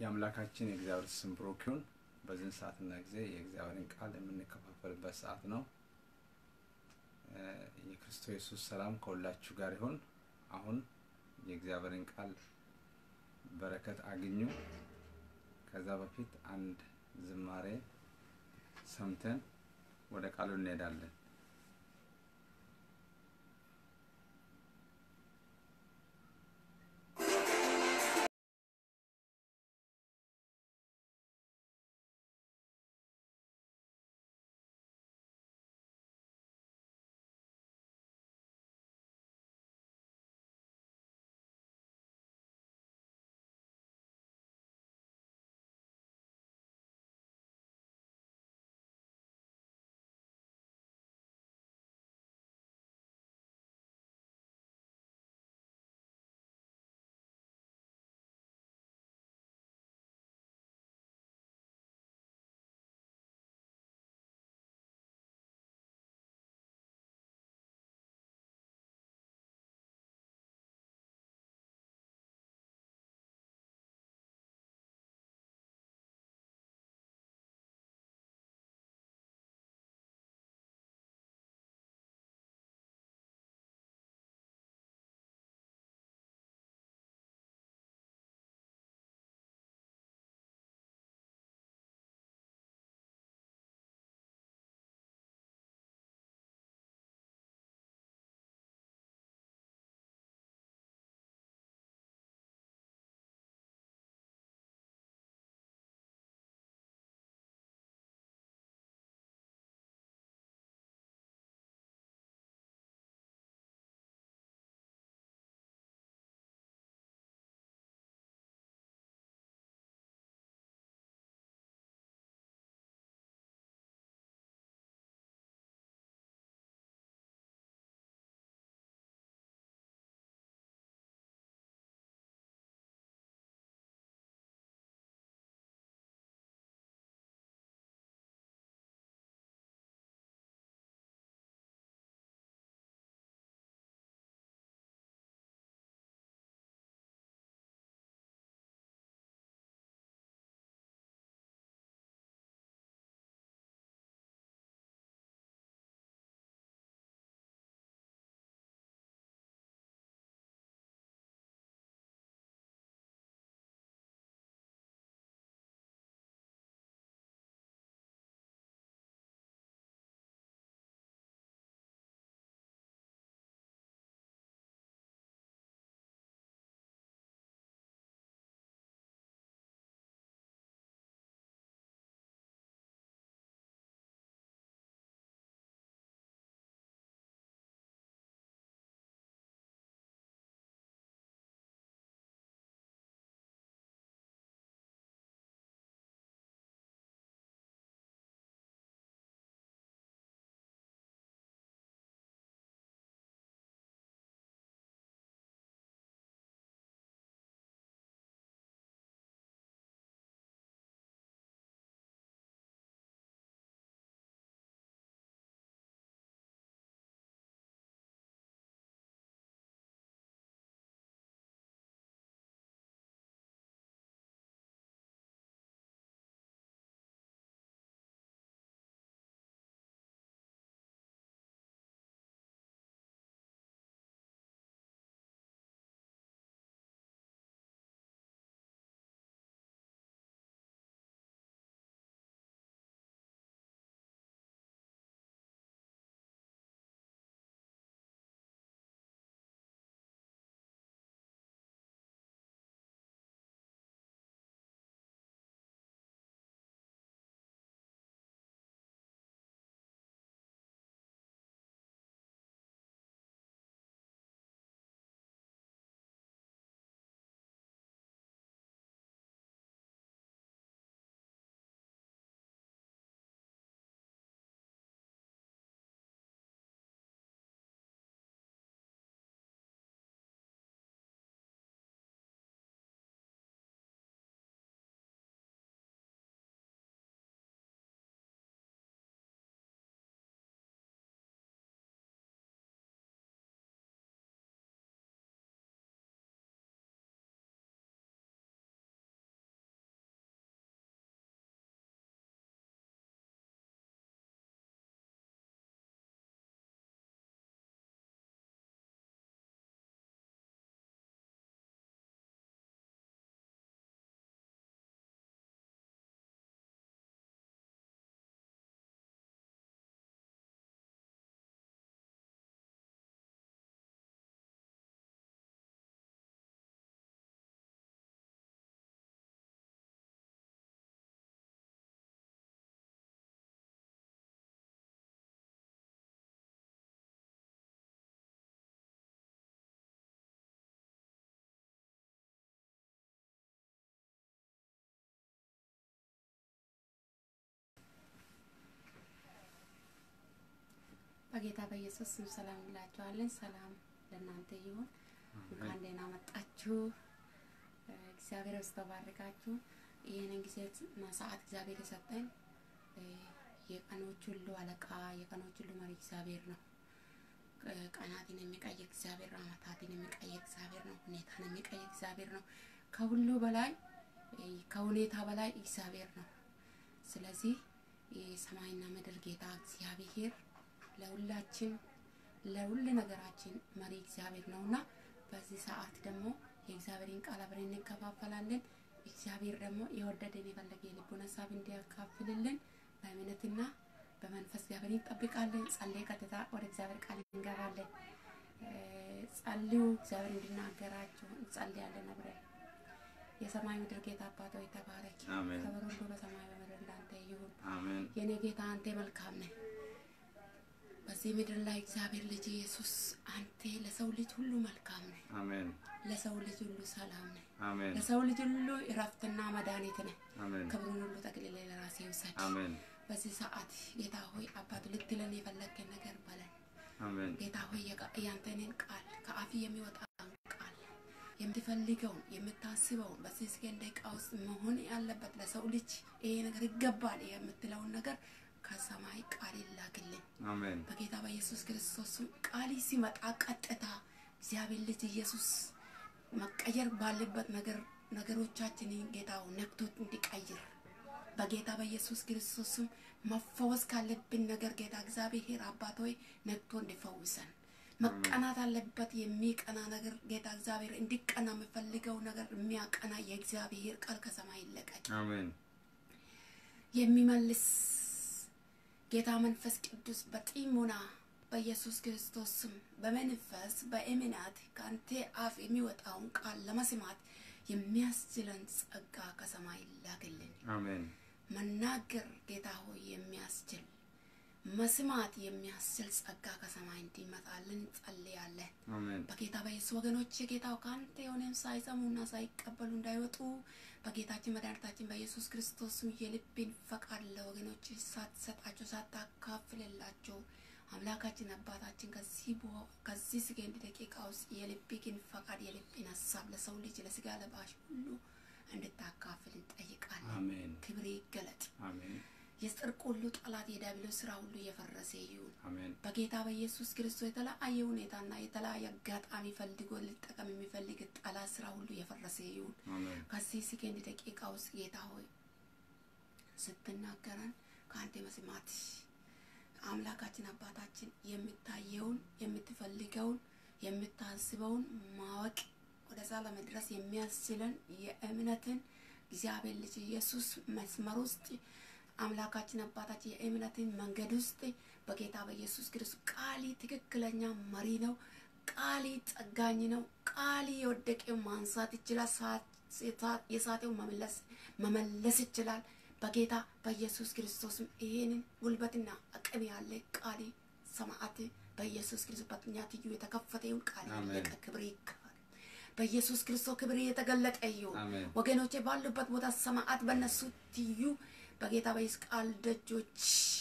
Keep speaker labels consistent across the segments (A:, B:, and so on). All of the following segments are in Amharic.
A: የአምላካችን የእግዚአብሔር ስም ብሩክ ይሁን። በዚህን ሰዓትና ጊዜ የእግዚአብሔርን ቃል የምንከፋፈልበት ሰዓት ነው። የክርስቶስ ኢየሱስ ሰላም ከሁላችሁ ጋር ይሁን። አሁን የእግዚአብሔርን ቃል በረከት አግኙ። ከዛ በፊት አንድ ዝማሬ ሰምተን ወደ ቃሉ እንሄዳለን።
B: በጌታ በኢየሱስ ስም ሰላም እንላችኋለን። ሰላም ለእናንተ ይሁን። እንኳን ደህና መጣችሁ። እግዚአብሔር በስተባረካችሁ። ይህንን ጊዜና ሰዓት እግዚአብሔር የሰጠን የቀኖች ሁሉ አለቃ የቀኖች ሁሉ መሪ እግዚአብሔር ነው። ቀናትን የሚቀይር እግዚአብሔር ነው። ዓመታትን የሚቀይር እግዚአብሔር ነው። ሁኔታን የሚቀይር እግዚአብሔር ነው። ከሁሉ በላይ ከሁኔታ በላይ እግዚአብሔር ነው። ስለዚህ የሰማይና ምድር ጌታ እግዚአብሔር ለሁላችን ለሁሉ ነገራችን መሪ እግዚአብሔር ነውና በዚህ ሰዓት ደግሞ የእግዚአብሔርን ቃል አብረን እንከፋፈላለን። እግዚአብሔር ደግሞ የወደደን የፈለገ የልቡን ሀሳብ እንዲያካፍልልን በእምነትና በመንፈስ እግዚአብሔር እንጠብቃለን። ጸልይ ቀጥታ ወደ እግዚአብሔር ቃል እንገባለን። ጸልዩ፣ እግዚአብሔር እንዲናገራችሁ እንጸልያለን አብረን። የሰማይ ምድር ጌታ አባት ሆይ ተባረክ።
A: አሜን።
B: ክብር ሁሉ በሰማይ በምድር እንዳንተ ይሁን።
A: አሜን።
B: የኔ ጌታ አንተ መልካም ነህ። በዚህ ምድር ላይ እግዚአብሔር ልጅ ኢየሱስ አንተ ለሰው ልጅ ሁሉ መልካም ነህ።
A: አሜን።
B: ለሰው ልጅ ሁሉ ሰላም ነህ።
A: አሜን።
B: ለሰው ልጅ ሁሉ እረፍትና መድኃኒት ነህ።
A: አሜን።
B: ክብሩን ሁሉ ጠቅልለ ለራሴ ውሰድ።
A: አሜን።
B: በዚህ ሰዓት ጌታ ሆይ አባቱ ልትለን የፈለግከን ነገር በለን።
A: አሜን።
B: ጌታ ሆይ የቃ- ያንተንን ቃል ከአፍ የሚወጣውን ቃል የምትፈልገውን የምታስበውን በዚህ ስኬን ደቂቃ ውስጥ መሆን ያለበት ለሰው ልጅ ይሄ ነገር ይገባል የምትለውን ነገር ከሰማይ ቃል ይላክልን
A: አሜን።
B: በጌታ በኢየሱስ ክርስቶስ ስም ቃል ሲመጣ ቀጥታ እግዚአብሔር ልጅ ኢየሱስ መቀየር ባለበት ነገር ነገሮቻችንን ጌታው ነክቶት እንዲቀይር በጌታ በኢየሱስ ክርስቶስ ስም መፈወስ ካለብን ነገር ጌታ እግዚአብሔር አባት ሆይ ነክቶ እንዲፈውሰን መቀናት አለበት የሚቀና ነገር ጌታ እግዚአብሔር እንዲቀና የምፈልገው ነገር የሚያቀና የእግዚአብሔር ቃል ከሰማይ ይለቀቅ።
A: አሜን።
B: የሚመልስ ጌታ መንፈስ ቅዱስ በጢሙና በኢየሱስ ክርስቶስ ስም በመንፈስ በእምነት ከአንተ አፍ የሚወጣውን ቃል ለመስማት የሚያስችለን ጸጋ ከሰማይ ላክልን።
A: አሜን።
B: መናገር ጌታ ሆይ የሚያስችል መስማት የሚያስችል ጸጋ ከሰማይ እንዲመጣልን ጸልያለን።
A: አሜን።
B: በጌታ በኢየሱስ ወገኖች ጌታው ከአንተ የሆነን ሳይሰሙና ሳይቀበሉ እንዳይወጡ በጌታችን መድኃኒታችን በኢየሱስ ክርስቶስ ስም የልብን ፈቃድ ለወገኖች ሳትሰጣቸው ሳታካፍልላቸው አምላካችን አባታችን ከዚህ በ- ከዚህ ስገንድ ደቂቃ ውስጥ የልብህን ፈቃድ የልብን ሀሳብ ለሰው ልጅ ለስጋ ለባሽ ሁሉ እንድታካፍል እንጠይቃለን።
A: አሜን።
B: ክብር ይገለጥ።
A: አሜን።
B: የጽድቅ ሁሉ ጠላት የዲያብሎስ ስራ ሁሉ እየፈረሰ ይሁን።
A: አሜን።
B: በጌታ በኢየሱስ ክርስቶስ የተለያየ ሁኔታና የተለያየ አጋጣሚ ፈልጎ ሊጠቀም የሚፈልግ ጠላት ስራ ሁሉ የፈረሰ ይሁን።
A: አሜን።
B: ከዚህ ሰከንድ ደቂቃ ውስጥ ጌታ ሆይ ስትናገረን ከአንተ መስማት አምላካችን አባታችን የምታየውን የምትፈልገውን የምታስበውን ማወቅ ወደዛ ለመድረስ የሚያስችለን የእምነትን እግዚአብሔር ልጅ ኢየሱስ መስመር ውስጥ አምላካችን አባታችን የእምነትን መንገድ ውስጥ በጌታ በኢየሱስ ክርስቶስ ቃሊ ትክክለኛ መሪ ነው። ቃሊ ጠጋኝ ነው። ቃሊ የወደቀውን ማንሳት ይችላል። ሳ- የሳተውን መመለስ መመለስ ይችላል። በጌታ በኢየሱስ ክርስቶስም ይሄንን ጉልበትና አቅም ያለ ቃሊ ሰማዕት በኢየሱስ ክርስቶስ በኛ ትዩ የተከፈተ ይሁን። ቃል
A: አሜን።
B: ያለቀ ክብር ይገባል። በኢየሱስ ክርስቶስ ክብር የተገለጠ ይሁን።
A: አሜን።
B: ወገኖቼ ባሉበት ቦታ ሰማዕት በእነሱ ትዩ በጌታ በኢየሱስ ቃል ደጆች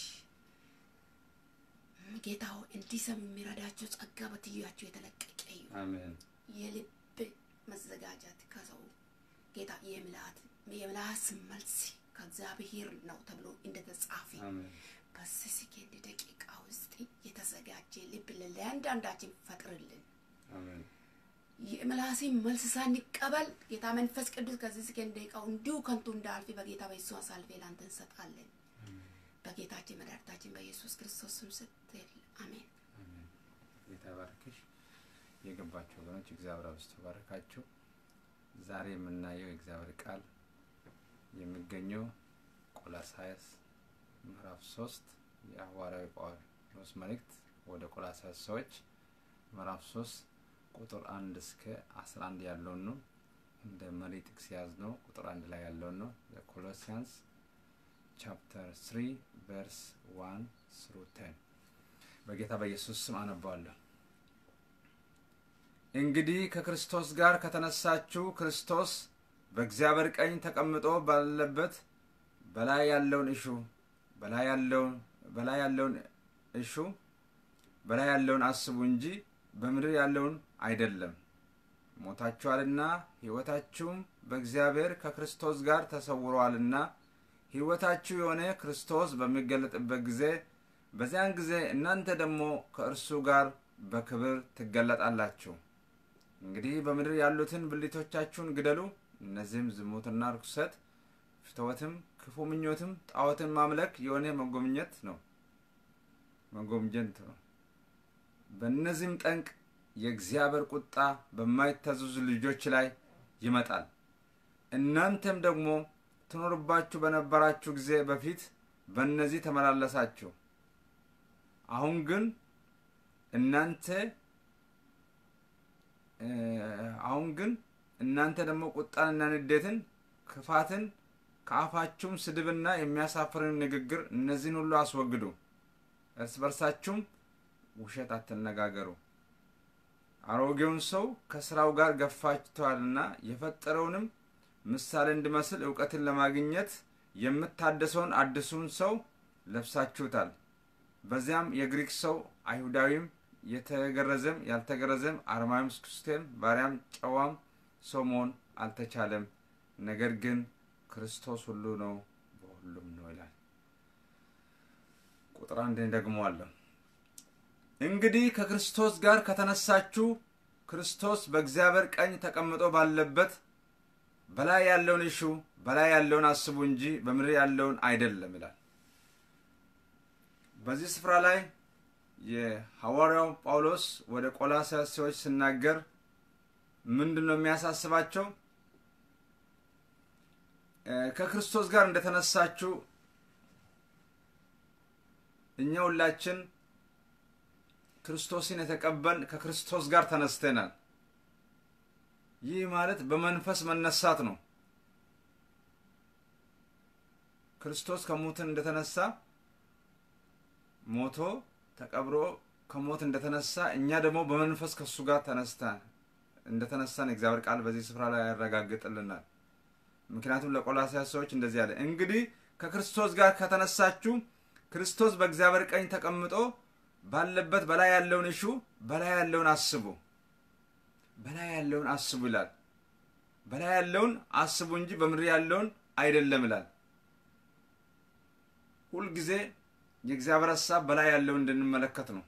B: ጌታ ሆይ እንዲሰሙ የሚረዳቸው ጸጋ በትያቸው የተለቀቀ ይሁን።
A: አሜን።
B: የልብ መዘጋጀት ከሰው ጌታ የምልአት የምላስ መልስ ከእግዚአብሔር ነው ተብሎ እንደተጻፈ
A: አሜን።
B: በዚህ ሰከንድ ደቂቃ ውስጥ የተዘጋጀ ልብ ለእያንዳንዳችን ፈጥርልን።
A: አሜን።
B: የምላሴን መልስ ሳንቀበል ጌታ መንፈስ ቅዱስ ከዚህ ሰከንድ ደቂቃው እንዲሁ ከንቱ እንዳልፍ በጌታ በኢየሱስ አሳልፌ ላንተ እንሰጣለን። በጌታችን መድኃኒታችን በኢየሱስ ክርስቶስ ስም ስትል አሜን።
A: አሜን። ጌታ ባርክሽ። የገባችሁ ወገኖች እግዚአብሔር አብዝቶ ባርካችሁ። ዛሬ የምናየው የእግዚአብሔር ቃል የሚገኘው ቆላሳይስ ምዕራፍ ሶስት የሐዋርያዊ ጳውሎስ መልእክት ወደ ቆላሳይስ ሰዎች ምዕራፍ ሶስት ቁጥር አንድ እስከ አስራ አንድ ያለውን ነው። እንደ መሪ ጥቅስ የያዝ ነው። ቁጥር አንድ ላይ ያለውን ነው። ኮሎሲያንስ ቻፕተር ስሪ ቨርስ ዋን ስሩ ቴን በጌታ በኢየሱስ ስም አነባዋለሁ። እንግዲህ ከክርስቶስ ጋር ከተነሳችሁ ክርስቶስ በእግዚአብሔር ቀኝ ተቀምጦ ባለበት በላይ ያለውን እሹ በላይ ያለውን በላይ ያለውን እሹ በላይ ያለውን አስቡ እንጂ በምድር ያለውን አይደለም። ሞታችኋልና ሕይወታችሁም በእግዚአብሔር ከክርስቶስ ጋር ተሰውረዋልና ሕይወታችሁ የሆነ ክርስቶስ በሚገለጥበት ጊዜ በዚያን ጊዜ እናንተ ደግሞ ከእርሱ ጋር በክብር ትገለጣላችሁ። እንግዲህ በምድር ያሉትን ብልቶቻችሁን ግደሉ። እነዚህም ዝሙትና ርኩሰት፣ ፍትወትም፣ ክፉ ምኞትም፣ ጣዖትን ማምለክ የሆነ መጎምኘት ነው መጎምጀት ነው። በእነዚህም ጠንቅ የእግዚአብሔር ቁጣ በማይታዘዙ ልጆች ላይ ይመጣል። እናንተም ደግሞ ትኖርባችሁ በነበራችሁ ጊዜ በፊት በእነዚህ ተመላለሳችሁ። አሁን ግን እናንተ አሁን ግን እናንተ ደግሞ ቁጣንና ንዴትን፣ ክፋትን ከአፋችሁም ስድብና የሚያሳፍርን ንግግር እነዚህን ሁሉ አስወግዱ። እርስ በርሳችሁም ውሸት አትነጋገሩ። አሮጌውን ሰው ከስራው ጋር ገፋችተዋልና የፈጠረውንም ምሳሌ እንዲመስል እውቀትን ለማግኘት የምታደሰውን አዲሱን ሰው ለብሳችሁታል። በዚያም የግሪክ ሰው አይሁዳዊም፣ የተገረዘም ያልተገረዘም፣ አርማዊም፣ ስኩስቴም፣ ባሪያም፣ ጨዋም ሰው መሆን አልተቻለም። ነገር ግን ክርስቶስ ሁሉ ነው፣ በሁሉም ነው ይላል። ቁጥር አንድን ደግመዋለሁ። እንግዲህ ከክርስቶስ ጋር ከተነሳችሁ ክርስቶስ በእግዚአብሔር ቀኝ ተቀምጦ ባለበት በላይ ያለውን እሹ በላይ ያለውን አስቡ እንጂ በምድር ያለውን አይደለም ይላል። በዚህ ስፍራ ላይ የሐዋርያው ጳውሎስ ወደ ቆላስያስ ሰዎች ሲናገር ምንድን ነው የሚያሳስባቸው? ከክርስቶስ ጋር እንደተነሳችሁ እኛ ሁላችን ክርስቶስን የተቀበል ከክርስቶስ ጋር ተነስተናል። ይህ ማለት በመንፈስ መነሳት ነው። ክርስቶስ ከሞትን እንደተነሳ ሞቶ ተቀብሮ ከሞት እንደተነሳ እኛ ደግሞ በመንፈስ ከእሱ ጋር ተነስተ እንደተነሳን እግዚአብሔር ቃል በዚህ ስፍራ ላይ ያረጋግጥልናል። ምክንያቱም ለቆላስያስ ሰዎች እንደዚህ ያለ እንግዲህ ከክርስቶስ ጋር ከተነሳችሁ ክርስቶስ በእግዚአብሔር ቀኝ ተቀምጦ ባለበት በላይ ያለውን እሹ በላይ ያለውን አስቡ በላይ ያለውን አስቡ ይላል። በላይ ያለውን አስቡ እንጂ በምድር ያለውን አይደለም ይላል። ሁልጊዜ የእግዚአብሔር ሀሳብ በላይ ያለውን እንድንመለከት ነው።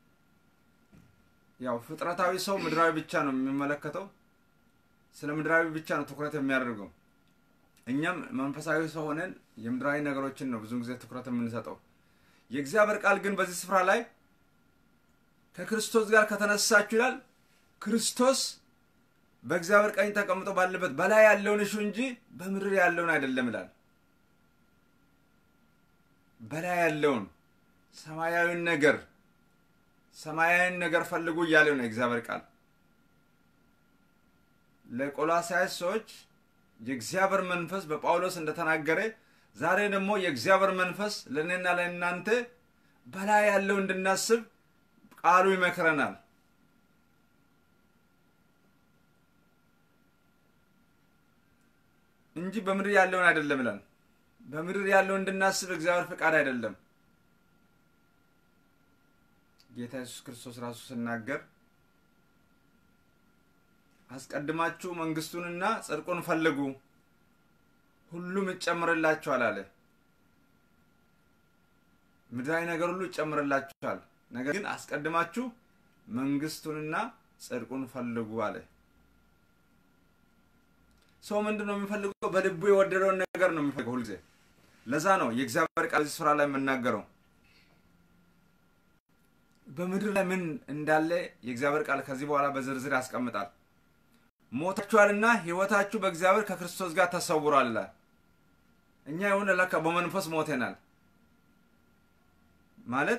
A: ያው ፍጥረታዊ ሰው ምድራዊ ብቻ ነው የሚመለከተው። ስለ ምድራዊ ብቻ ነው ትኩረት የሚያደርገው። እኛም መንፈሳዊ ሰው ሆነን የምድራዊ ነገሮችን ነው ብዙ ጊዜ ትኩረት የምንሰጠው። የእግዚአብሔር ቃል ግን በዚህ ስፍራ ላይ ከክርስቶስ ጋር ከተነሳችሁ ይላል ክርስቶስ በእግዚአብሔር ቀኝ ተቀምጦ ባለበት በላይ ያለውን እሹ እንጂ በምድር ያለውን አይደለም ይላል። በላይ ያለውን ሰማያዊን ነገር ሰማያዊን ነገር ፈልጉ እያለው ነው የእግዚአብሔር ቃል ለቆላሳይስ ሰዎች የእግዚአብሔር መንፈስ በጳውሎስ እንደተናገረ ዛሬ ደግሞ የእግዚአብሔር መንፈስ ለእኔና ለእናንተ በላይ ያለው እንድናስብ ቃሉ ይመክረናል። እንጂ በምድር ያለውን አይደለም ይላል። በምድር ያለውን እንድናስብ እግዚአብሔር ፈቃድ አይደለም። ጌታ ኢየሱስ ክርስቶስ ራሱ ሲናገር አስቀድማችሁ መንግስቱንና ጽድቁን ፈልጉ ሁሉም ይጨምርላችኋል አለ። ምድራዊ ነገር ሁሉ ይጨምርላችኋል፣ ነገር ግን አስቀድማችሁ መንግስቱንና ጽድቁን ፈልጉ አለ። ሰው ምንድን ነው የሚፈልገው? በልቡ የወደደውን ነገር ነው የሚፈልገው ሁልጊዜ። ለዛ ነው የእግዚአብሔር ቃል እዚህ ስፍራ ላይ የምናገረው። በምድር ላይ ምን እንዳለ የእግዚአብሔር ቃል ከዚህ በኋላ በዝርዝር ያስቀምጣል። ሞታችኋልና ሕይወታችሁ በእግዚአብሔር ከክርስቶስ ጋር ተሰውሯል ይላል። እኛ የሆነ ለካ በመንፈስ ሞተናል ማለት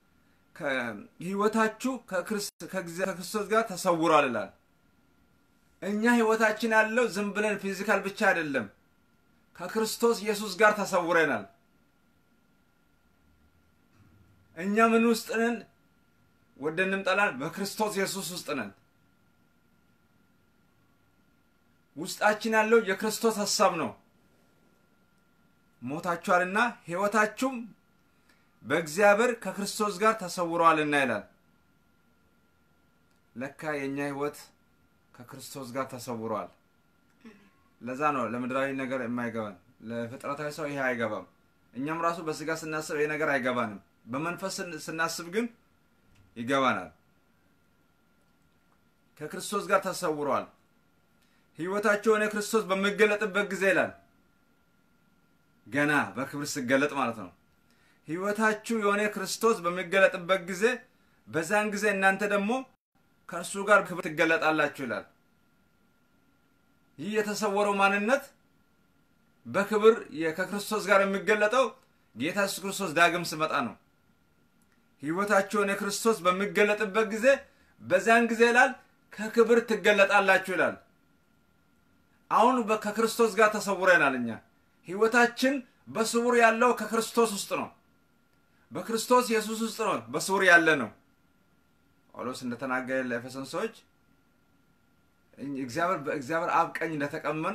A: ሕይወታችሁ ከክርስቶስ ጋር ተሰውሯል ይላል። እኛ ሕይወታችን ያለው ዝም ብለን ፊዚካል ብቻ አይደለም፣ ከክርስቶስ ኢየሱስ ጋር ተሰውረናል። እኛ ምን ውስጥ ነን? ወደንም ጠላን፣ በክርስቶስ ኢየሱስ ውስጥ ነን። ውስጣችን ያለው የክርስቶስ ሀሳብ ነው። ሞታችኋልና ሕይወታችሁም በእግዚአብሔር ከክርስቶስ ጋር ተሰውረዋልና ይላል። ለካ የእኛ ህይወት ከክርስቶስ ጋር ተሰውሯል። ለዛ ነው ለምድራዊ ነገር የማይገባን። ለፍጥረታዊ ሰው ይሄ አይገባም። እኛም ራሱ በስጋ ስናስብ ይሄ ነገር አይገባንም። በመንፈስ ስናስብ ግን ይገባናል። ከክርስቶስ ጋር ተሰውሯል። ህይወታቸው የሆነ ክርስቶስ በሚገለጥበት ጊዜ ይላል ገና በክብር ሲገለጥ ማለት ነው። ህይወታችሁ የሆነ ክርስቶስ በሚገለጥበት ጊዜ በዛን ጊዜ እናንተ ደግሞ ከእርሱ ጋር ክብር ትገለጣላችሁ ይላል። ይህ የተሰወረው ማንነት በክብር ከክርስቶስ ጋር የሚገለጠው ጌታ ኢየሱስ ክርስቶስ ዳግም ሲመጣ ነው። ህይወታችሁን የክርስቶስ በሚገለጥበት ጊዜ በዚያን ጊዜ ይላል ከክብር ትገለጣላችሁ ይላል። አሁን ከክርስቶስ ጋር ተሰውረናል። እኛ ህይወታችን በስውር ያለው ከክርስቶስ ውስጥ ነው። በክርስቶስ ኢየሱስ ውስጥ ነው በስውር ያለ ነው። ጳውሎስ እንደተናገረ ለኤፌሶን ሰዎች እግዚአብሔር በእግዚአብሔር አብ ቀኝ እንደተቀመን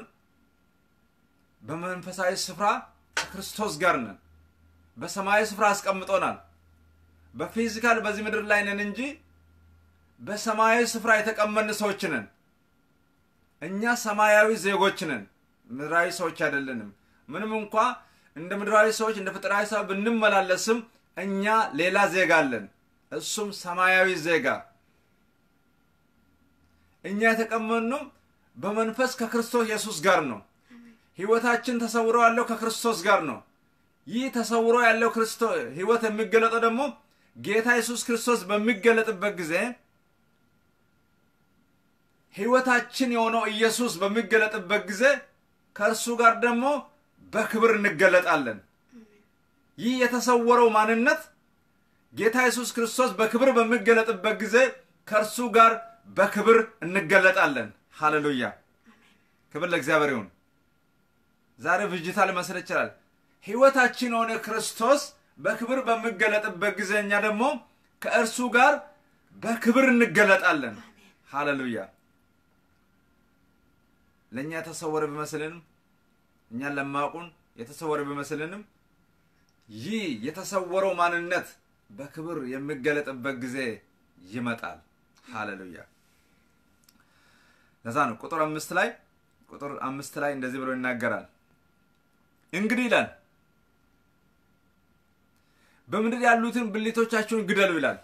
A: በመንፈሳዊ ስፍራ ከክርስቶስ ጋር ነን። በሰማያዊ ስፍራ አስቀምጦናል። በፊዚካል በዚህ ምድር ላይ ነን እንጂ በሰማያዊ ስፍራ የተቀመን ሰዎች ነን። እኛ ሰማያዊ ዜጎች ነን፣ ምድራዊ ሰዎች አይደለንም። ምንም እንኳ እንደ ምድራዊ ሰዎች እንደ ፍጥራዊ ሰው ብንመላለስም እኛ ሌላ ዜጋ አለን፣ እሱም ሰማያዊ ዜጋ። እኛ የተቀመጥነው በመንፈስ ከክርስቶስ ኢየሱስ ጋር ነው። ህይወታችን ተሰውሮ ያለው ከክርስቶስ ጋር ነው። ይህ ተሰውሮ ያለው ህይወት የሚገለጠው ደግሞ ጌታ ኢየሱስ ክርስቶስ በሚገለጥበት ጊዜ ህይወታችን የሆነው ኢየሱስ በሚገለጥበት ጊዜ ከእርሱ ጋር ደግሞ በክብር እንገለጣለን። ይህ የተሰወረው ማንነት ጌታ ኢየሱስ ክርስቶስ በክብር በሚገለጥበት ጊዜ ከእርሱ ጋር በክብር እንገለጣለን። ሃሌሉያ! ክብር ለእግዚአብሔር ይሁን። ዛሬ ብጅታ ሊመስል ይችላል። ህይወታችን የሆነ ክርስቶስ በክብር በሚገለጥበት ጊዜ እኛ ደግሞ ከእርሱ ጋር በክብር እንገለጣለን። ሃሌሉያ! ለእኛ የተሰወረ ቢመስልንም እኛን ለማያውቁን የተሰወረ ቢመስልንም ይህ የተሰወረው ማንነት በክብር የሚገለጥበት ጊዜ ይመጣል። ሃሌሉያ! ለዛ ነው ቁጥር አምስት ላይ ቁጥር አምስት ላይ እንደዚህ ብሎ ይናገራል። እንግዲህ ይላል በምድር ያሉትን ብልቶቻችሁን ግደሉ ይላል።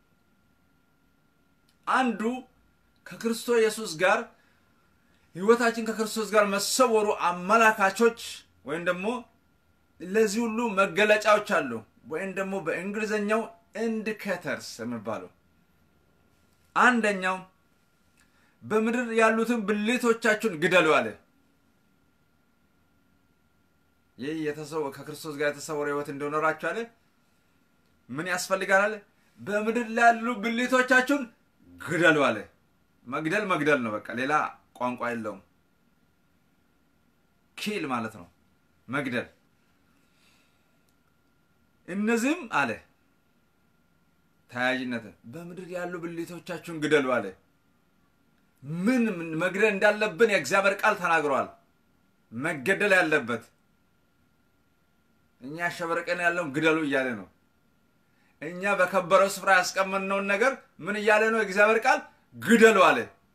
A: አንዱ ከክርስቶስ ኢየሱስ ጋር ህይወታችን ከክርስቶስ ጋር መሰወሩ አመላካቾች ወይም ደግሞ ለዚህ ሁሉ መገለጫዎች አሉ። ወይም ደግሞ በእንግሊዝኛው ኢንዲኬተርስ የሚባለው አንደኛው በምድር ያሉትን ብልቶቻችሁን ግደሉ አለ። ይህ ከክርስቶስ ጋር የተሰወረ ህይወት እንደኖራችሁ አለ ምን ያስፈልጋል አለ በምድር ላይ ያሉ ብልቶቻችሁን ግደሉ አለ። መግደል መግደል ነው በቃ ሌላ ቋንቋ የለውም። ኪል ማለት ነው መግደል። እነዚህም አለ ተያያዥነት በምድር ያሉ ብልቶቻችሁን ግደሉ አለ። ምን መግደል እንዳለብን የእግዚአብሔር ቃል ተናግረዋል። መገደል ያለበት እኛ ሸበርቀን ያለውን ግደሉ እያለ ነው። እኛ በከበረው ስፍራ ያስቀመጥነውን ነገር ምን እያለ ነው? የእግዚአብሔር ቃል ግደሉ አለ።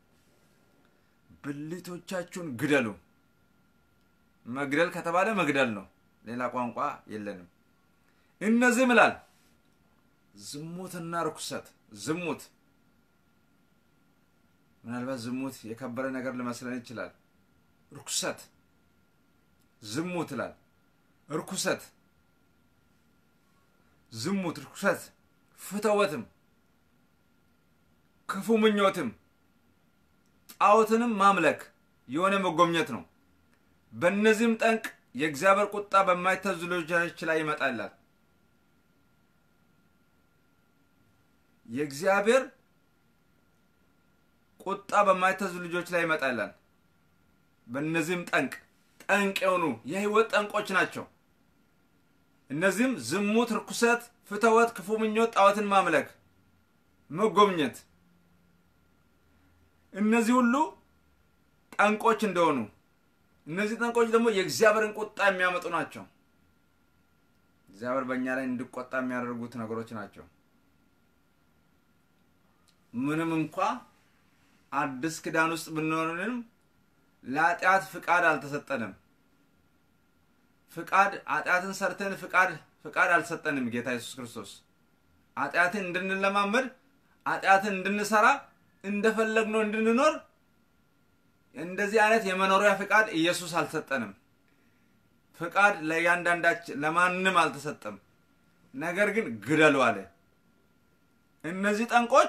A: ብልቶቻችሁን ግደሉ። መግደል ከተባለ መግደል ነው። ሌላ ቋንቋ የለንም። እነዚህ ምላል ዝሙትና ርኩሰት። ዝሙት ምናልባት ዝሙት የከበረ ነገር ሊመስለን ይችላል። ርኩሰት፣ ዝሙት ይላል። ርኩሰት፣ ዝሙት፣ ርኩሰት፣ ፍትወትም፣ ክፉ ምኞትም ጣዖትንም ማምለክ የሆነ መጎብኘት ነው። በእነዚህም ጠንቅ የእግዚአብሔር ቁጣ በማይታዘዙ ልጆች ላይ ይመጣላል። የእግዚአብሔር ቁጣ በማይታዘዙ ልጆች ላይ ይመጣላል። በእነዚህም ጠንቅ ጠንቅ የሆኑ የህይወት ጠንቆች ናቸው። እነዚህም ዝሙት፣ ርኩሰት፣ ፍትወት፣ ክፉ ምኞት፣ ጣዖትን ማምለክ፣ መጎብኘት እነዚህ ሁሉ ጠንቆች እንደሆኑ እነዚህ ጠንቆች ደግሞ የእግዚአብሔርን ቁጣ የሚያመጡ ናቸው። እግዚአብሔር በእኛ ላይ እንዲቆጣ የሚያደርጉት ነገሮች ናቸው። ምንም እንኳ አዲስ ኪዳን ውስጥ ብንሆንም ለኃጢአት ፍቃድ አልተሰጠንም። ፍቃድ ኃጢአትን ሰርተን ፍቃድ ፍቃድ አልሰጠንም ጌታ ኢየሱስ ክርስቶስ ኃጢአትን እንድንለማመድ ኃጢአትን እንድንሰራ እንደፈለግነው እንድንኖር እንደዚህ አይነት የመኖሪያ ፍቃድ ኢየሱስ አልሰጠንም። ፍቃድ ለእያንዳንዳችን ለማንም አልተሰጠም። ነገር ግን ግደሉ አለ። እነዚህ ጠንቆች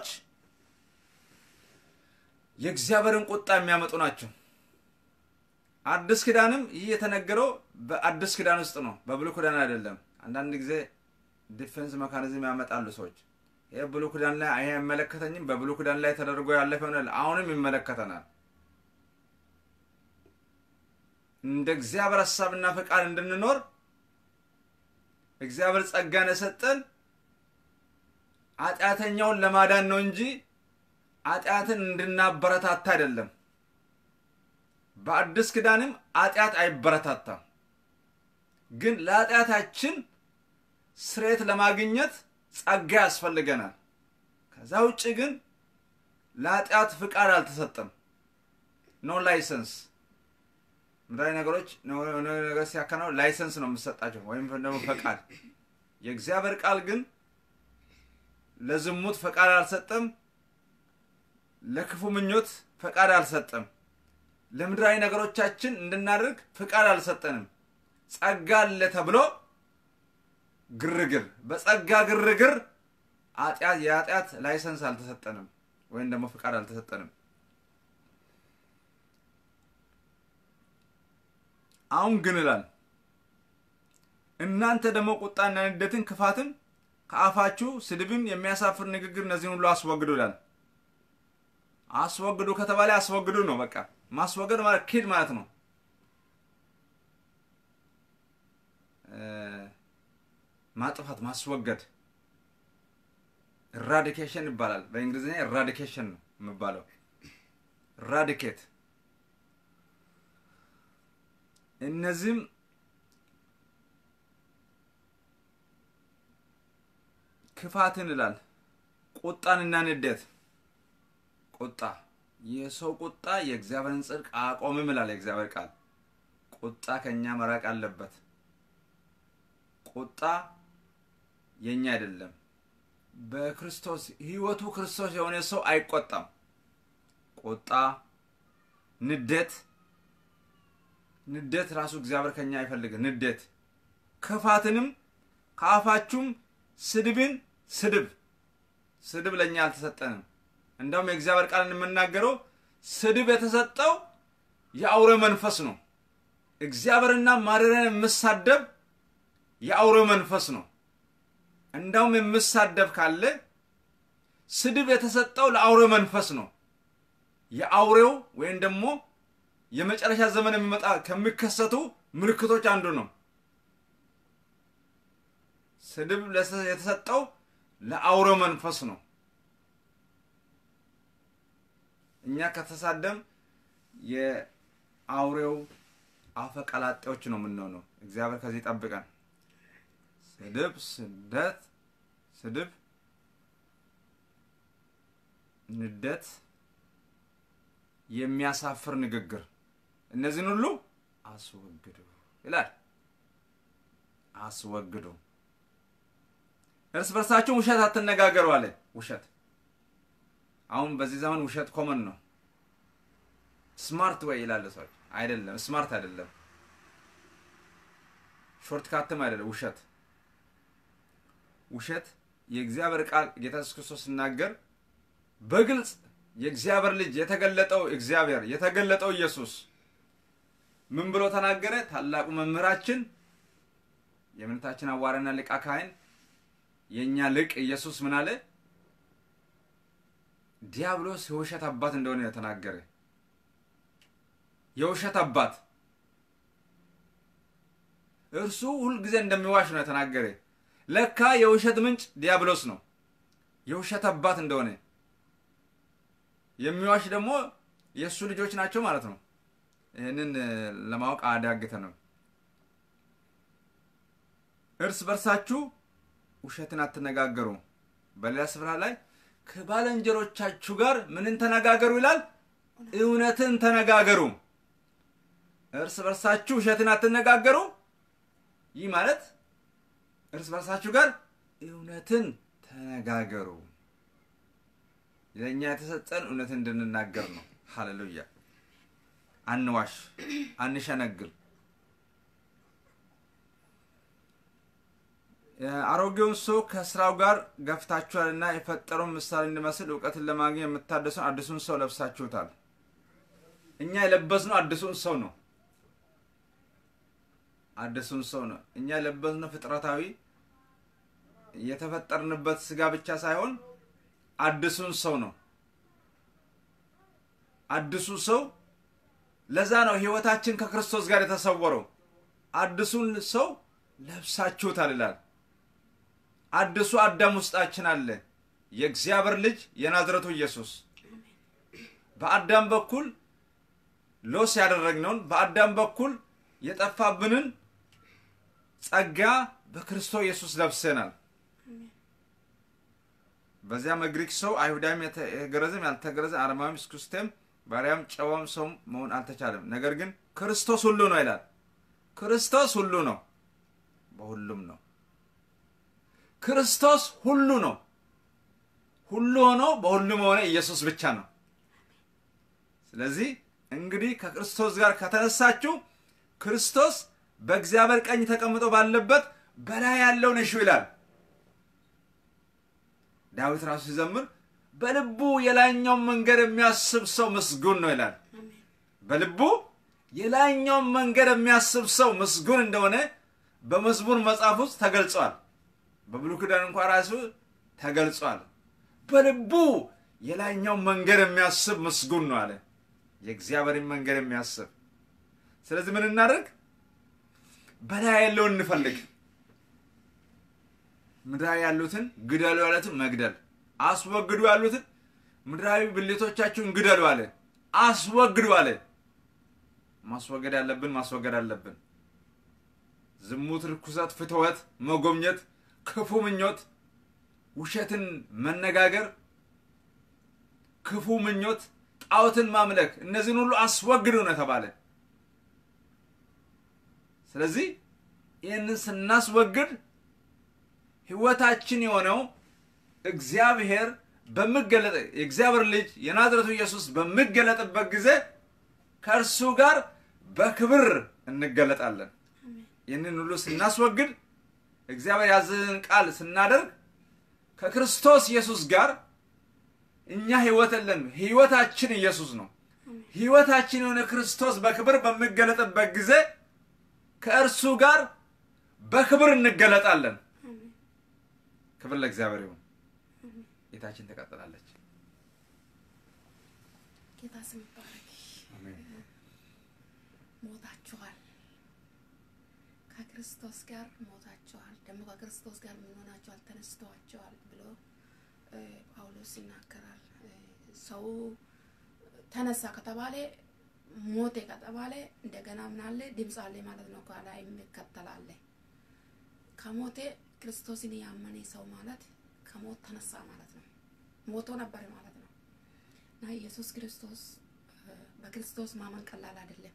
A: የእግዚአብሔርን ቁጣ የሚያመጡ ናቸው። አዲስ ኪዳንም ይህ የተነገረው በአዲስ ኪዳን ውስጥ ነው፣ በብሉይ ኪዳን አይደለም። አንዳንድ ጊዜ ዲፌንስ መካኒዝም ያመጣሉ ሰዎች። ይህ ብሉይ ኪዳን ላይ ይሄ አይመለከተኝም፣ በብሉይ ኪዳን ላይ ተደርጎ ያለፈ ይሆናል፣ አሁንም ይመለከተናል። እንደ እግዚአብሔር ሀሳብና ፈቃድ እንድንኖር እግዚአብሔር ጸጋን የሰጠን ኃጢአተኛውን ለማዳን ነው እንጂ ኃጢአትን እንድናበረታታ አይደለም። በአዲስ ኪዳንም ኃጢአት አይበረታታም። ግን ለኃጢአታችን ስሬት ለማግኘት ጸጋ ያስፈልገናል። ከዛ ውጭ ግን ለኃጢአት ፍቃድ አልተሰጠም። ኖ ላይሰንስ ምድራዊ ነገሮች ነገር ሲያከናው ላይሰንስ ነው የምሰጣቸው ወይም ደግሞ ፈቃድ። የእግዚአብሔር ቃል ግን ለዝሙት ፈቃድ አልሰጠም። ለክፉ ምኞት ፈቃድ አልሰጠም። ለምድራዊ ነገሮቻችን እንድናደርግ ፍቃድ አልሰጠንም። ጸጋ አለ ተብሎ ግርግር፣ በጸጋ ግርግር የኃጢአት ላይሰንስ አልተሰጠንም ወይም ደግሞ ፍቃድ አልተሰጠንም። አሁን ግን ይላል እናንተ ደግሞ ቁጣና ንዴትን፣ ክፋትን ከአፋችሁ ስድብን፣ የሚያሳፍር ንግግር እነዚህን ሁሉ አስወግዱ ይላል። አስወግዱ ከተባለ አስወግዱ ነው። በቃ ማስወገድ ማለት ኪድ ማለት ነው። ማጥፋት፣ ማስወገድ ኢራዲኬሽን ይባላል። በእንግሊዝኛ ኢራዲኬሽን ነው የሚባለው። ኢራዲኬት እነዚህም ክፋትን ይላል። ቁጣንና ንዴት ቁጣ የሰው ቁጣ የእግዚአብሔርን ጽድቅ አቆምም ይላል የእግዚአብሔር ቃል። ቁጣ ከእኛ መራቅ አለበት። ቁጣ የኛ አይደለም። በክርስቶስ ሕይወቱ ክርስቶስ የሆነ ሰው አይቆጣም። ቁጣ፣ ንዴት ንዴት ራሱ እግዚአብሔር ከኛ አይፈልግም። ንዴት ክፋትንም ከአፋችሁም ስድብን ስድብ ስድብ ለእኛ አልተሰጠንም። እንደውም የእግዚአብሔር ቃል የምናገረው ስድብ የተሰጠው የአውሬ መንፈስ ነው። እግዚአብሔርና ማደሪያን የምሳደብ የአውሬ መንፈስ ነው። እንደውም የምሳደብ ካለ ስድብ የተሰጠው ለአውሬ መንፈስ ነው። የአውሬው ወይም ደግሞ የመጨረሻ ዘመን የሚመጣ ከሚከሰቱ ምልክቶች አንዱ ነው። ስድብ የተሰጠው ለአውሬ መንፈስ ነው። እኛ ከተሳደም የአውሬው አፈቀላጤዎች ነው የምንሆነው። እግዚአብሔር ከዚህ ጠብቀን። ስድብ፣ ስደት፣ ስድብ፣ ንደት፣ የሚያሳፍር ንግግር እነዚህን ሁሉ አስወግዱ ይላል። አስወግዱ። እርስ በርሳችሁ ውሸት አትነጋገሩ አለ። ውሸት አሁን በዚህ ዘመን ውሸት ኮመን ነው። ስማርት ወይ ይላል ሰዎች። አይደለም፣ ስማርት አይደለም፣ ሾርት ካትም አይደለም። ውሸት ውሸት የእግዚአብሔር ቃል ጌታ ኢየሱስ ክርስቶስ ሲናገር በግልጽ የእግዚአብሔር ልጅ የተገለጠው እግዚአብሔር የተገለጠው ኢየሱስ ምን ብሎ ተናገረ? ታላቁ መምህራችን የእምነታችን አዋርና ሊቀ ካህን የእኛ ልቅ ኢየሱስ ምን አለ? ዲያብሎስ የውሸት አባት እንደሆነ የተናገረ የውሸት አባት እርሱ ሁልጊዜ እንደሚዋሽ ነው የተናገረ። ለካ የውሸት ምንጭ ዲያብሎስ ነው፣ የውሸት አባት እንደሆነ የሚዋሽ ደግሞ የእሱ ልጆች ናቸው ማለት ነው። ይህንን ለማወቅ አዳግተንም። እርስ በርሳችሁ ውሸትን አትነጋገሩ። በሌላ ስፍራ ላይ ከባልንጀሮቻችሁ ጋር ምንን ተነጋገሩ ይላል? እውነትን ተነጋገሩ። እርስ በርሳችሁ ውሸትን አትነጋገሩ። ይህ ማለት እርስ በርሳችሁ ጋር እውነትን ተነጋገሩ። ለእኛ የተሰጠን እውነትን እንድንናገር ነው። ሃሌሉያ። አንዋሽ፣ አንሸነግል። አሮጌውን ሰው ከስራው ጋር ገፍታችኋልና የፈጠረውን ምሳሌ እንዲመስል እውቀትን ለማግኘት የምታደሱን አዲሱን ሰው ለብሳችሁታል። እኛ የለበስነው አዲሱን ሰው ነው። አዲሱን ሰው ነው። እኛ የለበስነው ፍጥረታዊ የተፈጠርንበት ስጋ ብቻ ሳይሆን አዲሱን ሰው ነው። አዲሱ ሰው ለዛ ነው ህይወታችን ከክርስቶስ ጋር የተሰወረው። አዲሱን ሰው ለብሳችሁታል ይላል። አዲሱ አዳም ውስጣችን አለ። የእግዚአብሔር ልጅ የናዝረቱ ኢየሱስ በአዳም በኩል ሎስ ያደረግነውን በአዳም በኩል የጠፋብንን ጸጋ በክርስቶስ ኢየሱስ ለብሰናል። በዚያም ግሪክ ሰው አይሁዳዊም የተገረዘም ያልተገረዘም አረማዊም ስኩስቴም ባሪያም ጨዋም ሰው መሆን አልተቻለም። ነገር ግን ክርስቶስ ሁሉ ነው ይላል። ክርስቶስ ሁሉ ነው፣ በሁሉም ነው። ክርስቶስ ሁሉ ነው። ሁሉ ሆኖ በሁሉም ሆነ ኢየሱስ ብቻ ነው። ስለዚህ እንግዲህ ከክርስቶስ ጋር ከተነሳችሁ ክርስቶስ በእግዚአብሔር ቀኝ ተቀምጦ ባለበት በላይ ያለውን እሹ ይላል። ዳዊት ራሱ ሲዘምር በልቡ የላይኛውን መንገድ የሚያስብ ሰው ምስጉን ነው ይላል። በልቡ የላይኛውን መንገድ የሚያስብ ሰው ምስጉን እንደሆነ በመዝሙር መጽሐፍ ውስጥ ተገልጿል። በብሉይ ኪዳን እንኳ ራሱ ተገልጿል። በልቡ የላይኛውን መንገድ የሚያስብ ምስጉን ነው አለ። የእግዚአብሔርን መንገድ የሚያስብ ስለዚህ ምን እናደርግ? በላይ ያለውን እንፈልግ። ምድራዊ ያሉትን ግደሉ ያሉትን መግደል፣ አስወግዱ ያሉትን ምድራዊ ብልቶቻችሁን ግደሉ አለ። አስወግዱ አለ። ማስወገድ ያለብን ማስወገድ አለብን። ዝሙት፣ ርኩሰት፣ ፍትወት፣ መጎብኘት፣ ክፉ ምኞት፣ ውሸትን መነጋገር፣ ክፉ ምኞት፣ ጣዖትን ማምለክ እነዚህን ሁሉ አስወግዱ ነው ተባለ። ስለዚህ ይህንን ስናስወግድ ህይወታችን የሆነው እግዚአብሔር በሚገለጥ የእግዚአብሔር ልጅ የናዝረቱ ኢየሱስ በሚገለጥበት ጊዜ ከእርሱ ጋር በክብር እንገለጣለን። ይህንን ሁሉ ስናስወግድ እግዚአብሔር ያዘዘን ቃል ስናደርግ ከክርስቶስ ኢየሱስ ጋር እኛ ህይወት የለን፣ ህይወታችን ኢየሱስ ነው። ህይወታችን የሆነ ክርስቶስ በክብር በሚገለጥበት ጊዜ ከእርሱ ጋር በክብር እንገለጣለን። ክብር ለእግዚአብሔር ይሁን። ጌታችን ትቀጥላለች።
B: ጌታ ስም ይባረክ። ሞታችኋል፣ ከክርስቶስ ጋር ሞታችኋል፣ ደግሞ ከክርስቶስ ጋር ምን ሆናችኋል? ተነስተዋችኋል ብሎ ጳውሎስ ይናገራል። ሰው ተነሳ ከተባለ ሞቴ ከተባለ እንደገና ምን አለ? ድምፅ አለ ማለት ነው። ከኋላ የሚከተላለ ከሞቴ ክርስቶስን ያመነ ሰው ማለት ከሞት ተነሳ ማለት ነው። ሞቶ ነበር ማለት ነው እና ኢየሱስ ክርስቶስ በክርስቶስ ማመን ቀላል አይደለም።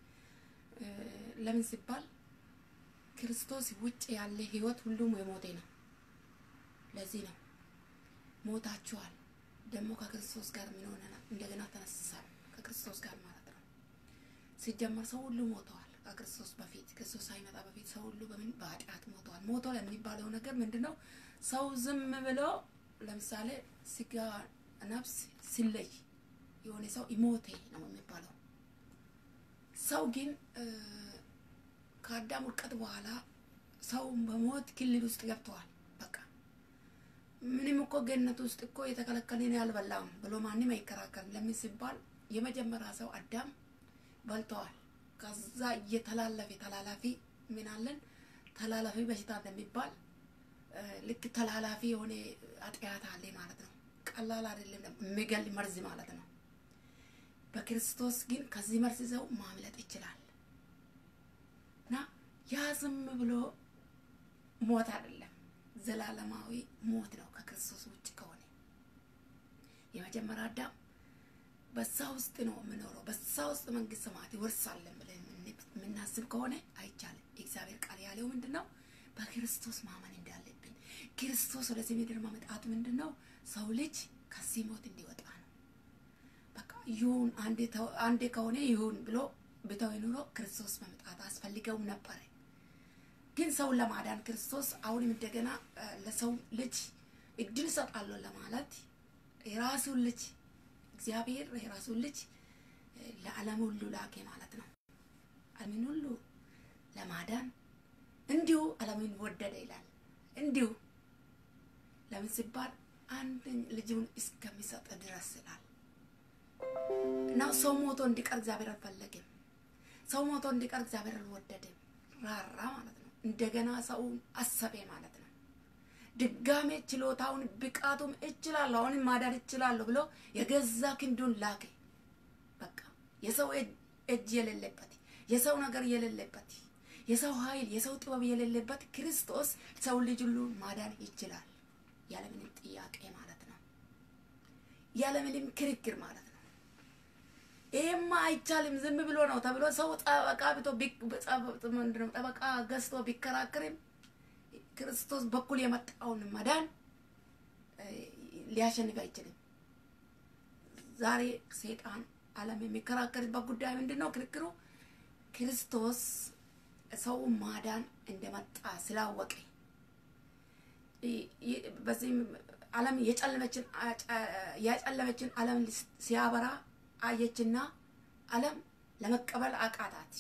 B: ለምን ሲባል ክርስቶስ ውጭ ያለ ህይወት ሁሉም የሞቴ ነው። ለዚህ ነው ሞታችኋል፣ ደግሞ ከክርስቶስ ጋር ምን ሆነናል? እንደገና ተነስሳል ከክርስቶስ ጋር ማለት ነው። ሲጀመር ሰው ሁሉ ሞተዋል። ከክርስቶስ በፊት ክርስቶስ ሳይመጣ በፊት ሰው ሁሉ በምን በኃጢአት ሞተዋል። ሞቶ የሚባለው ነገር ምንድን ነው? ሰው ዝም ብሎ ለምሳሌ ስጋ ነፍስ ሲለይ የሆነ ሰው ኢሞቴ ነው የሚባለው። ሰው ግን ከአዳም ውድቀት በኋላ ሰው በሞት ክልል ውስጥ ገብተዋል። በቃ ምንም እኮ ገነት ውስጥ እኮ የተከለከለን ያልበላም ብሎ ማንም አይከራከርም። ለምን ሲባል የመጀመሪያ ሰው አዳም በልተዋል። ከዛ እየተላለፈ ተላላፊ ምን አለን ተላላፊ በሽታ እንደሚባል ልክ ተላላፊ የሆነ አጥያት አለ ማለት ነው። ቀላል አይደለም፣ የሚገል መርዝ ማለት ነው። በክርስቶስ ግን ከዚህ መርዝ ሰው ማምለጥ ይችላል እና ያ ዝም ብሎ ሞት አይደለም፣ ዘላለማዊ ሞት ነው ከክርስቶስ ውጭ ከሆነ
C: የመጀመሪያ አዳም በዛ ውስጥ ነው የምኖረው፣ በዛ ውስጥ መንግስት ሰማያት ይወርሳለን ብለን የምናስብ ከሆነ አይቻልም። የእግዚአብሔር ቃል ያለው ምንድን ነው? በክርስቶስ ማመን እንዳለብን። ክርስቶስ ወደዚህ ምድር ማመጣቱ ምንድን ነው? ሰው ልጅ ከዚህ ሞት እንዲወጣ ነው። በቃ ይሁን አንዴ ከሆነ ይሁን ብሎ ብተው ኑሮ ክርስቶስ መምጣት አስፈልገውም ነበረ። ግን ሰውን ለማዳን ክርስቶስ አሁንም እንደገና ለሰው ልጅ እድል እሰጣለሁ ለማለት የራሱን ልጅ እግዚአብሔር የራሱን ልጅ ለዓለም ሁሉ ላኬ ማለት ነው። ዓለምን ሁሉ ለማዳን እንዲሁ ዓለምን ወደደ ይላል። እንዲሁ ለምን ሲባል አንድ ልጁን እስከሚሰጥ ድረስ ይላል እና ሰው ሞቶ እንዲቀር እግዚአብሔር አልፈለግም። ሰው ሞቶ እንዲቀር እግዚአብሔር አልወደድም። ራራ ማለት ነው። እንደገና ሰውን አሰቤ ማለት ነው። ድጋሜ ችሎታውን ብቃቱም እችላለሁ አሁንም ማዳን እችላለሁ ብሎ የገዛ ክንዱን ላከ። በቃ የሰው እጅ የሌለበት የሰው ነገር የሌለበት የሰው ኃይል የሰው ጥበብ የሌለበት ክርስቶስ ሰው ልጅ ሁሉ ማዳን ይችላል፣ ያለምንም ጥያቄ ማለት ነው፣ ያለምንም ክርክር ማለት ነው። ይሄማ አይቻልም ዝም ብሎ ነው ተብሎ ሰው ጠበቃ ብቶ ጠበቃ ገዝቶ ቢከራከርም ክርስቶስ በኩል የመጣውን መዳን ሊያሸንፍ አይችልም። ዛሬ ሰይጣን ዓለም የሚከራከርበት ጉዳይ ምንድን ነው? ክርክሩ ክርስቶስ ሰው ማዳን እንደመጣ ስላወቀ በዚህም ዓለም የጨለመችን የጨለመችን ዓለም ሲያበራ አየችና ዓለም ለመቀበል አቃታት።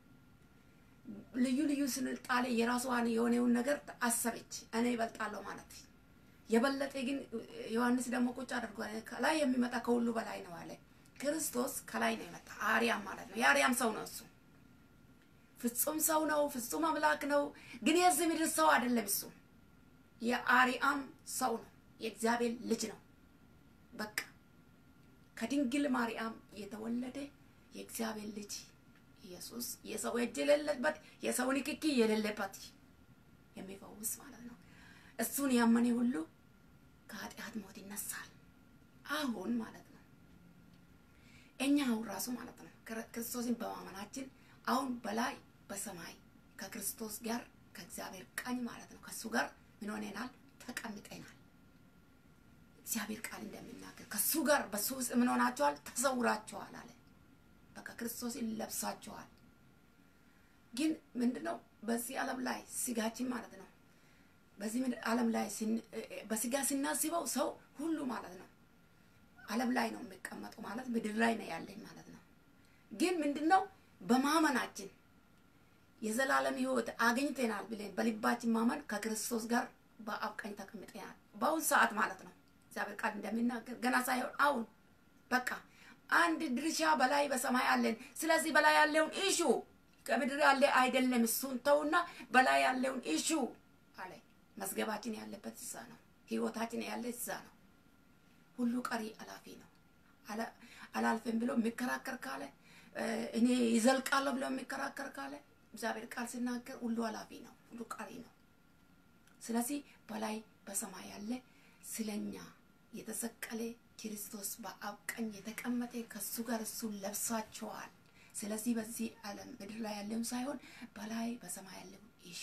C: ልዩ ልዩ ስልጣኔ የራሷን የሆነውን ነገር አሰበች። እኔ ይበልጣለሁ ማለት የበለጠ ግን ዮሐንስ ደግሞ ቁጭ አድርጎ ከላይ የሚመጣ ከሁሉ በላይ ነው አለ። ክርስቶስ ከላይ ነው የመጣ አርያም ማለት ነው። የአርያም ሰው ነው እሱ ፍጹም ሰው ነው። ፍጹም አምላክ ነው። ግን የዚህ ምድር ሰው አይደለም። እሱ የአርያም ሰው ነው። የእግዚአብሔር ልጅ ነው። በቃ ከድንግል ማርያም የተወለደ የእግዚአብሔር ልጅ ኢየሱስ የሰው እጅ የሌለበት የሰው ንክኪ የሌለበት የሚፈውስ ማለት ነው። እሱን ያመነ ሁሉ ከኃጢአት ሞት ይነሳል። አሁን ማለት ነው እኛ አሁን ራሱ ማለት ነው ክርስቶስን በማመናችን አሁን በላይ በሰማይ ከክርስቶስ ጋር ከእግዚአብሔር ቀኝ ማለት ነው ከእሱ ጋር ምን ሆነናል? ተቀምጠናል። እግዚአብሔር ቃል እንደሚናገር ከእሱ ጋር በሱ ውስጥ ምን ሆናችኋል? ተሰውራችኋል አለ። በቃ ክርስቶስን ለብሳችኋል። ግን ምንድነው በዚህ ዓለም ላይ ስጋችን ማለት ነው በዚህ ዓለም ላይ በስጋ ስናስበው ሰው ሁሉ ማለት ነው ዓለም ላይ ነው የሚቀመጠው ማለት ምድር ላይ ነው ያለኝ ማለት ነው። ግን ምንድነው በማመናችን የዘላለም ሕይወት አግኝተናል ብለን በልባችን ማመን ከክርስቶስ ጋር በአብ ቀኝ ተቀምጠናል። በአሁን ሰዓት ማለት ነው እግዚአብሔር ቃል እንደሚናገር ገና ሳይሆን አሁን በቃ አንድ ድርሻ በላይ በሰማይ አለን። ስለዚህ በላይ ያለውን ኢሹ ከምድር ያለ አይደለም፣ እሱን ተውና በላይ ያለውን ኢሹ አለ። መዝገባችን ያለበት እዛ ነው። ህይወታችን ያለ እዛ ነው። ሁሉ ቀሪ አላፊ ነው። አላልፍም ብሎ የሚከራከር ካለ እኔ ይዘልቃለሁ ብሎ የሚከራከር ካለ እግዚአብሔር ቃል ሲናገር ሁሉ አላፊ ነው፣ ሁሉ ቀሪ ነው። ስለዚህ በላይ በሰማይ ያለ ስለኛ የተሰቀለ ክርስቶስ በአብ ቀኝ የተቀመጠ ከሱ ጋር እሱን ለብሳችኋል። ስለዚህ በዚህ ዓለም ምድር ላይ ያለውን ሳይሆን በላይ በሰማይ ያለው ይሹ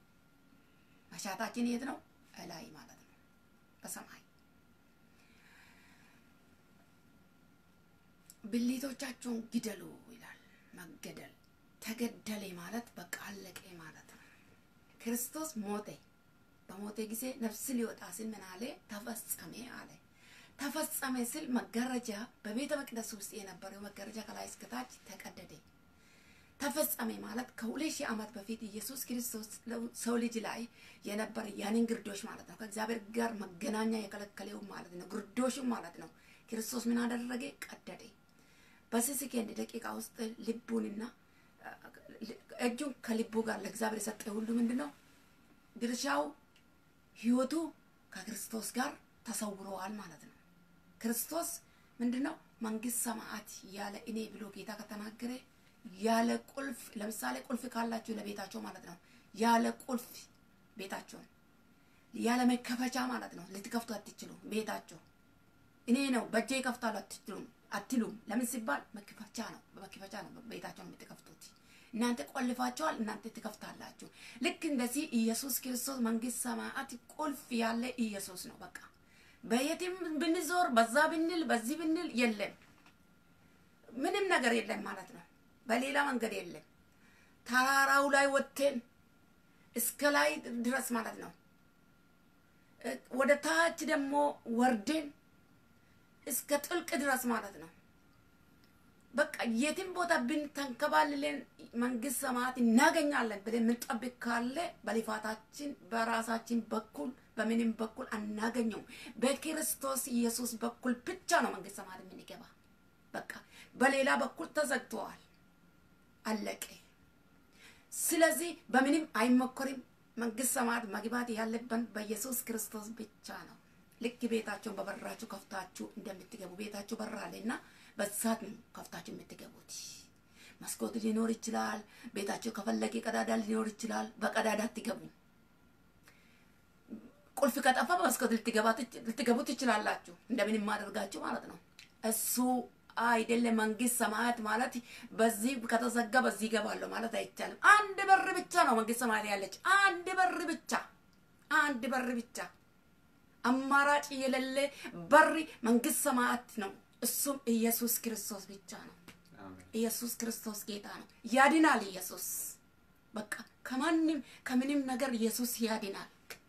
C: መሻታችን የት ነው? እላይ ማለት ነው፣ በሰማይ ብልቶቻቸውን ግደሉ ይላል። መገደል ተገደለ ማለት በቃ አለቀ ማለት ነው። ክርስቶስ ሞተ። በሞተ ጊዜ ነፍስ ሊወጣ ሲል ምን አለ? ተፈጸመ አለ። ተፈጸመ ሲል መጋረጃ በቤተ መቅደስ ውስጥ የነበረው መጋረጃ ከላይ እስከታች ተቀደደ። ተፈጸመ ማለት ከሁለት ሺህ ዓመት በፊት ኢየሱስ ክርስቶስ ሰው ልጅ ላይ የነበረ ያንን ግርዶሽ ማለት ነው። ከእግዚአብሔር ጋር መገናኛ የከለከለው ማለት ነው። ግርዶሹ ማለት ነው። ክርስቶስ ምን አደረገ? ቀደደ። በዚህ ሰከንድ ደቂቃ ውስጥ ልቡንና እጁን ከልቡ ጋር ለእግዚአብሔር የሰጠ ሁሉ ምንድን ነው ድርሻው ህይወቱ ከክርስቶስ ጋር ተሰውረዋል ማለት ነው። ክርስቶስ ምንድነው መንግስት ሰማዓት ያለ እኔ ብሎ ጌታ ከተናገረ ያለ ቁልፍ፣ ለምሳሌ ቁልፍ ካላችሁ ለቤታቸው ማለት ነው። ያለ ቁልፍ ቤታቸውን ያለ መከፈቻ ማለት ነው ልትከፍቱ አትችሉ ቤታቸው እኔ ነው በእጄ ይከፍታሉ አትሉም አትሉም። ለምን ሲባል መክፈቻ ነው፣ በመክፈቻ ነው ቤታቸውን የምትከፍቱት። እናንተ ቆልፋቸዋል፣ እናንተ ትከፍታላችሁ። ልክ እንደዚህ ኢየሱስ ክርስቶስ መንግስት ሰማያት ቁልፍ ያለ ኢየሱስ ነው። በቃ በየትም ብንዞር በዛ ብንል በዚህ ብንል የለም፣ ምንም ነገር የለም ማለት ነው። በሌላ መንገድ የለም። ተራራው ላይ ወጥተን እስከ ላይ ድረስ ማለት ነው። ወደ ታች ደግሞ ወርደን እስከ ጥልቅ ድረስ ማለት ነው። በቃ የትም ቦታ ብንተንከባልለን መንግስት ሰማያት እናገኛለን ብለን የምንጠብቅ ካለ በልፋታችን በራሳችን በኩል በምንም በኩል አናገኘውም። በክርስቶስ ኢየሱስ በኩል ብቻ ነው መንግስት ሰማያት የምንገባ። በቃ በሌላ በኩል ተዘግተዋል፣ አለቀ። ስለዚህ በምንም አይሞከርም። መንግስት ሰማያት መግባት ያለብን በኢየሱስ ክርስቶስ ብቻ ነው። ልክ ቤታቸውን በበራችሁ ከፍታችሁ እንደምትገቡ ቤታችሁ በር አለና በዛት ነው ከፍታችሁ የምትገቡት። መስኮት ሊኖር ይችላል። ቤታችሁ ከፈለገ ቀዳዳ ሊኖር ይችላል። በቀዳዳ አትገቡ። ቁልፍ ከጠፋ በመስኮት ልትገቡ ትችላላችሁ። እንደምንም አድርጋችሁ ማለት ነው። እሱ አይደለም መንግስት ሰማያት ማለት በዚህ ከተዘጋ በዚህ ይገባለሁ ማለት አይቻልም። አንድ በር ብቻ ነው መንግስት ሰማያት ያለች፣ አንድ በር ብቻ፣ አንድ በር ብቻ፣ አማራጭ የሌለ በር መንግስት ሰማያት ነው። እሱም ኢየሱስ ክርስቶስ ብቻ ነው። ኢየሱስ ክርስቶስ ጌታ ነው። ያድናል። ኢየሱስ በቃ ከማንም ከምንም ነገር ኢየሱስ ያድናል።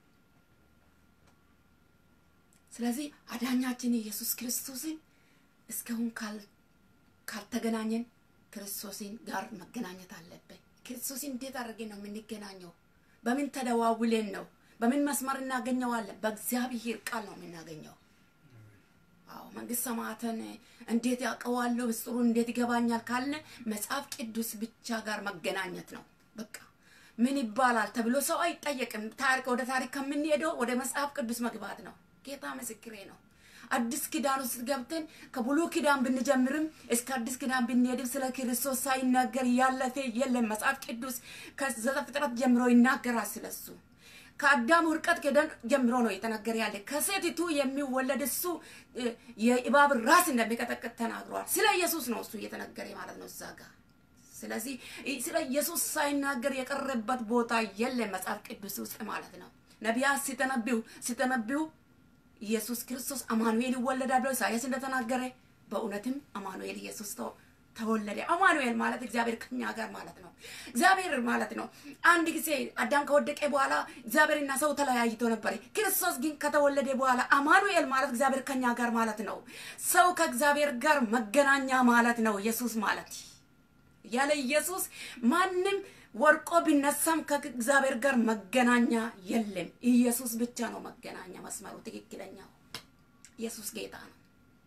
C: ስለዚህ አዳኛችን ኢየሱስ ክርስቶስን እስካሁን ካልተገናኘን ክርስቶስን ጋር መገናኘት አለብን። ክርስቶስን እንዴት አድርገን ነው የምንገናኘው? በምን ተደዋውለን ነው? በምን መስመር እናገኘዋለን? በእግዚአብሔር ቃል ነው የምናገኘው። አዎ መንግስት ሰማያትን እንዴት ያውቀዋለሁ? ምስጢሩን እንዴት ይገባኛል ካልን መጽሐፍ ቅዱስ ብቻ ጋር መገናኘት ነው። በቃ ምን ይባላል ተብሎ ሰው አይጠየቅም። ታሪክ ወደ ታሪክ ከምንሄደው ወደ መጽሐፍ ቅዱስ መግባት ነው። ጌታ ምስክሬ ነው። አዲስ ኪዳን ውስጥ ገብተን ከብሉ ኪዳን ብንጀምርም እስከ አዲስ ኪዳን ብንሄድም ስለ ክርስቶስ ሳይናገር ያለፈ የለም። መጽሐፍ ቅዱስ ከዘፍጥረት ጀምሮ ይናገራል ስለሱ። ከአዳም ውድቀት ከደን ጀምሮ ነው የተነገረ ያለ። ከሴቲቱ የሚወለድ እሱ የእባብ ራስ እንደሚቀጠቅጥ ተናግሯል። ስለ ኢየሱስ ነው እሱ እየተነገረ ማለት ነው እዛ ጋር። ስለዚህ ስለ ኢየሱስ ሳይናገር የቀረበት ቦታ የለም መጽሐፍ ቅዱስ ውስጥ ማለት ነው። ነቢያት ሲተነብዩ ሲተነብዩ ኢየሱስ ክርስቶስ አማኑኤል ይወለዳል ብሎ ኢሳያስ እንደተናገረ በእውነትም አማኑኤል ኢየሱስ ተወለደ። አማኑኤል ማለት እግዚአብሔር ከኛ ጋር ማለት ነው። እግዚአብሔር ማለት ነው። አንድ ጊዜ አዳም ከወደቀ በኋላ እግዚአብሔርና ሰው ተለያይቶ ነበር። ክርስቶስ ግን ከተወለደ በኋላ አማኑኤል ማለት እግዚአብሔር ከኛ ጋር ማለት ነው። ሰው ከእግዚአብሔር ጋር መገናኛ ማለት ነው። ኢየሱስ ማለት ያለ ኢየሱስ ማንም ወርቆ ቢነሳም ከእግዚአብሔር ጋር መገናኛ የለም። ኢየሱስ ብቻ ነው መገናኛ መስመሩ ትክክለኛው። ኢየሱስ ጌታ ነው።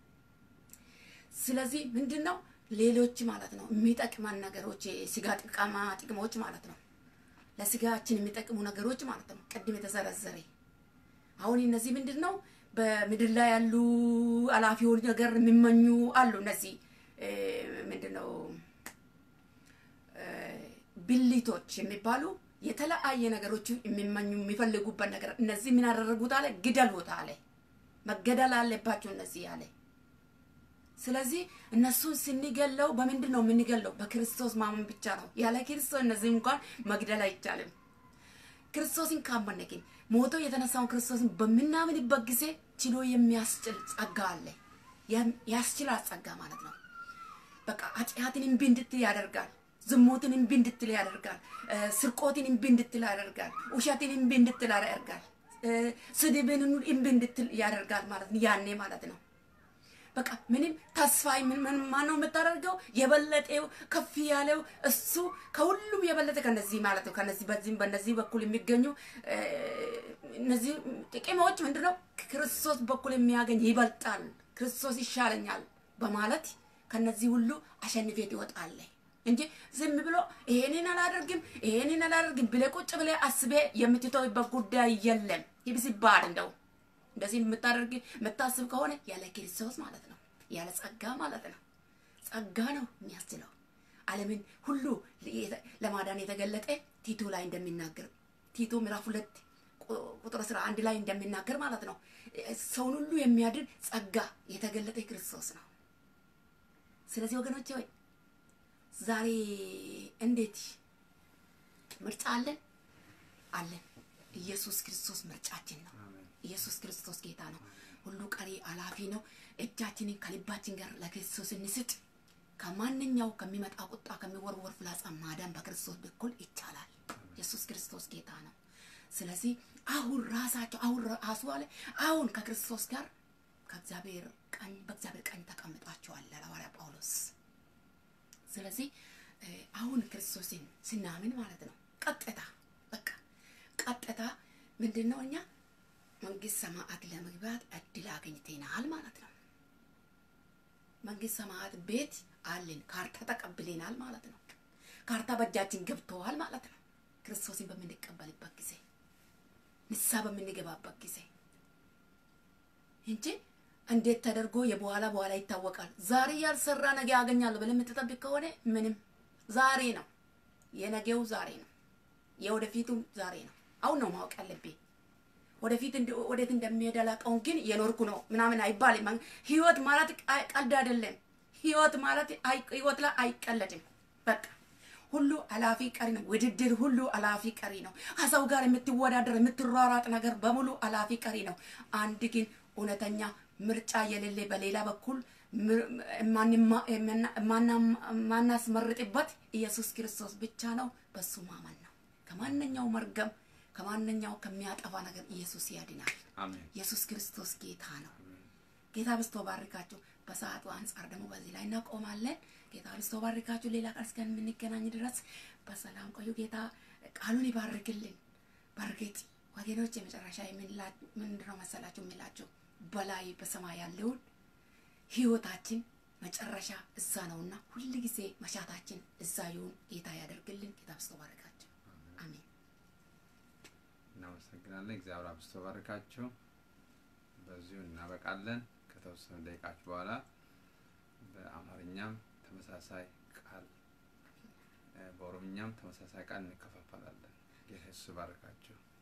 C: ስለዚህ ምንድን ነው ሌሎች ማለት ነው የሚጠቅመን ነገሮች የስጋ ጥቅማ ጥቅሞች ማለት ነው ለስጋችን የሚጠቅሙ ነገሮች ማለት ነው ቅድም የተዘረዘረ አሁን እነዚህ ምንድን ነው በምድር ላይ ያሉ አላፊዎች ነገር የሚመኙ አሉ እነዚህ ምንድን ነው ብልቶች የሚባሉ የተለያየ ነገሮች የሚመኙ የሚፈልጉበት ነገር እነዚህ ምን ያደረጉት አለ ግደሉት አለ መገደል አለባቸው እነዚህ አለ ስለዚህ እነሱን ስንገለው በምንድን ነው የምንገለው? በክርስቶስ ማመን ብቻ ነው። ያለ ክርስቶስ እነዚህ እንኳን መግደል አይቻልም። ክርስቶስን ካመነ ግን ሞቶ የተነሳውን ክርስቶስን በምናምንበት ጊዜ ችሎ የሚያስችል ጸጋ አለ። ያስችላል ጸጋ ማለት ነው። በቃ ኃጢአትን እምቢ እንድትል ያደርጋል። ዝሙትን እምቢ እንድትል ያደርጋል። ስርቆትን እምቢ እንድትል ያደርጋል። ውሸትን እምቢ እንድትል ያደርጋል። ስድብን እምቢ እንድትል ያደርጋል ማለት ነው። ያኔ ማለት ነው በቃ ምንም ተስፋ ምን ምን ማነው የምታደርገው? የበለጠው ከፍ ያለው እሱ ከሁሉም የበለጠ ከነዚህ ማለት ነው። ከነዚህ በዚህም በነዚህ በኩል የሚገኙ እነዚህ ጥቅሞች ምንድነው? ክርስቶስ በኩል የሚያገኝ ይበልጣል፣ ክርስቶስ ይሻለኛል በማለት ከነዚህ ሁሉ አሸንፌት ይወጣል እንጂ ዝም ብሎ ይሄንን አላደርግም ይሄንን አላደርግም ብለህ ቁጭ ብለህ አስቤ የምትተውበት ጉዳይ የለም። ይብስባል እንደው እንደዚህ የምታደርግ የምታስብ ከሆነ ያለ ክርስቶስ ማለት ነው፣ ያለ ጸጋ ማለት ነው። ጸጋ ነው የሚያስችለው ዓለምን ሁሉ ለማዳን የተገለጠ ቲቶ ላይ እንደሚናገር ቲቶ ምዕራፍ ሁለት ቁጥር አስራ አንድ ላይ እንደሚናገር ማለት ነው ሰውን ሁሉ የሚያድን ጸጋ የተገለጠ ክርስቶስ ነው። ስለዚህ ወገኖች ሆይ ዛሬ እንዴት ምርጫ አለን አለን። ኢየሱስ ክርስቶስ ምርጫችን ነው።
A: አሜን።
C: ኢየሱስ ክርስቶስ ጌታ ነው። ሁሉ ቀሪ አላፊ ነው። እጃችንን ከልባችን ጋር ለክርስቶስ እንስጥ። ከማንኛው ከሚመጣ ቁጣ ከሚወርወር ፍላጻ ማዳን በክርስቶስ በኩል ይቻላል። ኢየሱስ ክርስቶስ ጌታ ነው። ስለዚህ አሁን ራሳቸው አሁን ራሱ አለ አሁን ከክርስቶስ ጋር ከእግዚአብሔር ቀኝ በእግዚአብሔር ቀኝ ተቀምጣችኋል ለሐዋርያ ጳውሎስ። ስለዚህ እ፣ አሁን ክርስቶስን ስናምን ማለት ነው ቀጥታ በቃ ቀጥታ ምንድን ነው እኛ መንግስት ሰማያት ለመግባት እድል አገኝተናል ማለት ነው። መንግስት ሰማያት ቤት አለን፣ ካርታ ተቀብለናል ማለት ነው። ካርታ በእጃችን ገብተዋል ማለት ነው። ክርስቶስን በምንቀበልበት ጊዜ ንስሐ በምንገባበት ጊዜ እንጂ እንዴት ተደርጎ የበኋላ በኋላ ይታወቃል። ዛሬ ያልሰራ ነገ ያገኛል ብለህ የምትጠብቅ ከሆነ ምንም ዛሬ ነው የነገው ዛሬ ነው የወደፊቱም ዛሬ ነው። አሁን ነው ማወቅ ያለብኝ። ወደፊት እንደ- ወዴት እንደሚሄድ አላውቀውም፣ ግን የኖርኩ ነው ምናምን አይባልም። ማን- ህይወት ማለት አይ- ቀልድ አይደለም። ህይወት ማለት አይ- ህይወት ላይ አይቀለድም። በቃ ሁሉ አላፊ ቀሪ ነው። ውድድር ሁሉ አላፊ ቀሪ ነው። ከሰው ጋር የምትወዳደር የምትሯሯጥ ነገር በሙሉ አላፊ ቀሪ ነው። አንድ ግን እውነተኛ ምርጫ የሌለ በሌላ በኩል ምር- ማንማ- የምና- ማና- ማናስመርጥበት ኢየሱስ ክርስቶስ ብቻ ነው። በሱ ማመን ነው። ከማንኛው መርገም ከማንኛው ከሚያጠፋ ነገር ኢየሱስ ያድናል።
A: አሜን።
C: ኢየሱስ ክርስቶስ ጌታ ነው። ጌታ ብስቶ ባርካችሁ። በሰዓቱ አንጻር ደግሞ በዚህ ላይ እናቆማለን። ጌታ ብስቶ ባርካችሁ። ሌላ ቀን እስከምንገናኝ ድረስ በሰላም ቆዩ። ጌታ ቃሉን ይባርክልን። በእርግጥ ወገኖች የመጨረሻ የምንላ- ምንድነው መሰላችሁ የሚላችሁ በላይ በሰማይ ያለውን ህይወታችን መጨረሻ እዛ ነውና ሁል ጊዜ መሻታችን እዛ ይሁን። ጌታ ያደርግልን። ጌታ ብስቶ ባርካችሁ። አሜን።
A: እናመሰግናለን። እግዚአብሔር አብዝቶ ባርካችሁ። በዚሁ እናበቃለን። ከተወሰኑ ደቂቃዎች በኋላ በአማርኛም ተመሳሳይ ቃል እ፣ በኦሮምኛም ተመሳሳይ ቃል እንከፋፈላለን። ጌታ ኢየሱስ ባርካችሁ።